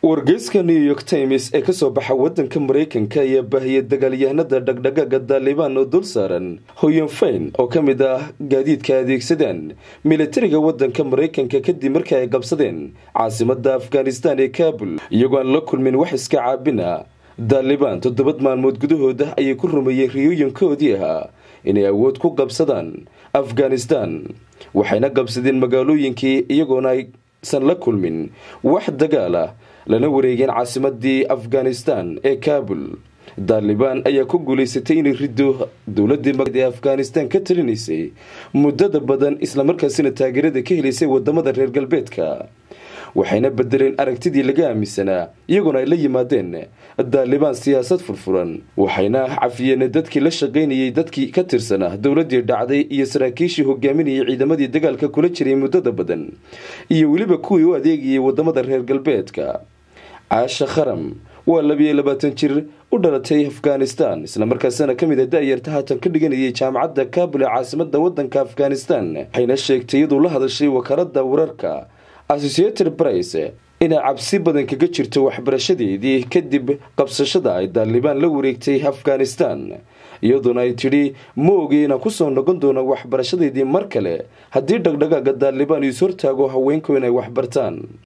wargeyska new york times ee kasoo baxa wadanka mareykanka ayaa baahiyay dagaalyahanada dhagdhagaaga daalibaan oo dul saaran hoyanfayn oo ka mid ah gaadiidka adeegsadaan militariga wadanka mareykanka kadib markii ay qabsadeen caasimada afghanistan ee kabul iyagoo aan la kulmin wax iska caabina daalibaan toddobad maalmood gudahooda ayay ku rumeeyeen riyooyinkoodii ahaa inay awood ku qabsadaan afghanistan waxayna qabsadeen magaalooyinkii iyagoona aysan la kulmin wax dagaal ah lana wareegeen caasimadii afghanistan ee kabul daalibaan ayaa ku guulaysatay inay riddo dowladii ee afghanistan ka talinaysay muddada badan islamarkaasina taageerada ka helaysay wadamada reer galbeedka waxayna bedeleen aragtidii laga aaminsanaa iyagoona ay la yimaadeen daalibaan siyaasad furfuran waxayna cafiyeen dadkii la shaqaynayay dadkii ka tirsanaa dowladii dhacday iyo saraakiishii hogaaminayay ciidamadii dagaalka kula jiray muddada badan iyo weliba kuwii u adeegayay wadamada reer galbeedka caasha kharam waa labiyo labaatan jir u dhalatay afghanistan islamarkaasina kamid a da-yarta haatan ka dhiganayay jaamacadda kabul ee caasimada wadanka afghanistan waxayna sheegtay iyaduu la hadashay wakaalada wararka associated price inay cabsi badan kaga jirto waxbarashadeedii kadib qabsashada ay daalibaan la wareegtay afghanistan iyadoona ay tidhi ma ogi inaan kusoo noqon doono waxbarashadeedii mar kale haddii dhagdhagaaga daalibaan iis hortaago haweenku inay waxbartaan